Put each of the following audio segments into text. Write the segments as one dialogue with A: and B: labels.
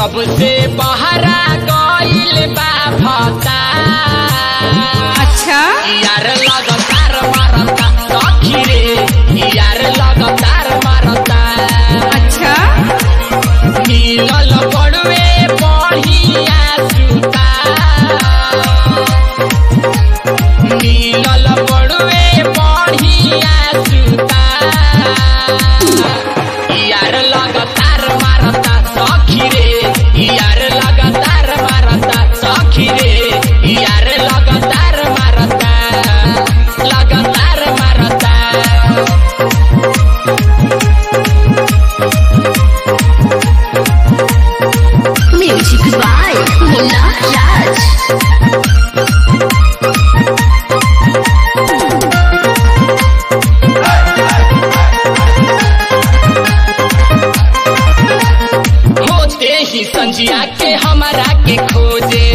A: जब से बहरा गइल बा भता
B: अच्छा
A: यार लगातार मारता सखी रे यार लगातार मारता
B: अच्छा
A: मिलल बड़वे बढ़िया सुता मिलल बड़वे बढ़िया सुता यार लगातार मारता सखी रे यार लगातार मारता सखी रे यार लगातार मारता लगातार मारता
B: म्यूजिक बाय मुन्ना राज
A: होते ही संजिया के हमारा के खोजे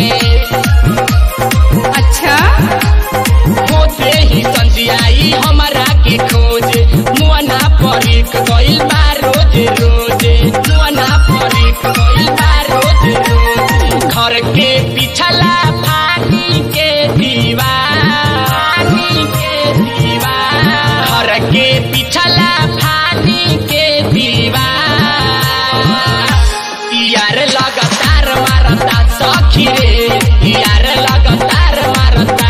B: अच्छा
A: होते ही संजियाई हमारा के खोजे मुआना परिक गइल बा रोज रोजे मुआना परिक गइल बा रोज रोज घर के पिछला पानी के दीवार पानी के दीवार घर के पिछला पानी के दीवार यार लगातार मारता सखी रे यार लगातार मारता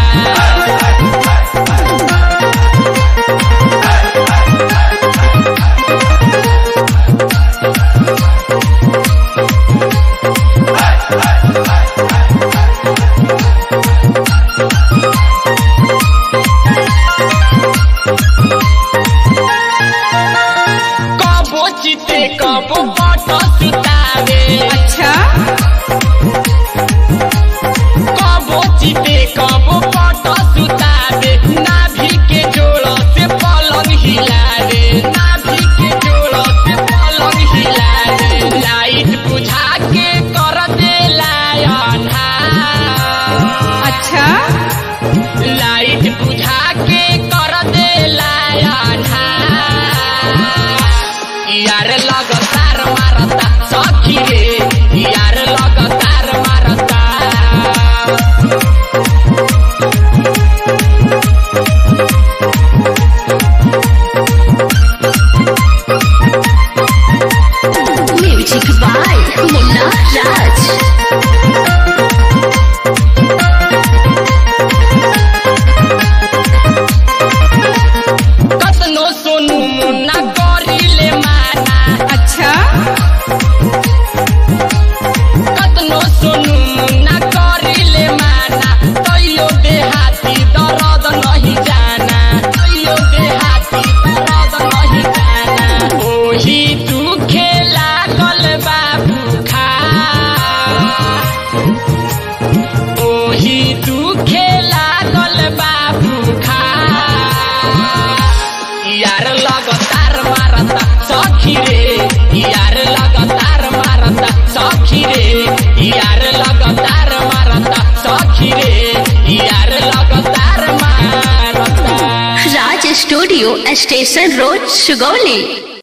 A: कबो चिते कबो पट सुतावे
B: अच्छा
A: कबो चिते कबो पट सुतावे नाभि के जोड़ से पलंग हिलावे नाभि के जोड़ से पलंग हिलावे लाइट बुझा के कर देला अन्हार
B: अच्छा
A: लाइट बुझा के कर देला अन्हार यार लगातार मारता सखी रे यार लगातार मारता
B: म्यूजिक बाय मुन्ना राज
A: कतनो सोनू मुन्ना करिले माना
B: अच्छा
A: कतनो सोनू मुन्ना करिले माना तैयो देहाती दर्द नहीं जाना तैयो देहाती दर्द नहीं जाना ओही दुखे लागल बाबू खा ओही दुखे लागल बाबू खा यार लगातार मारता सखी रे यार लगातार मारता सखी रे यार लगातार मारता सखी रे यार लगातार मारता
B: Raj studio station road Sugauli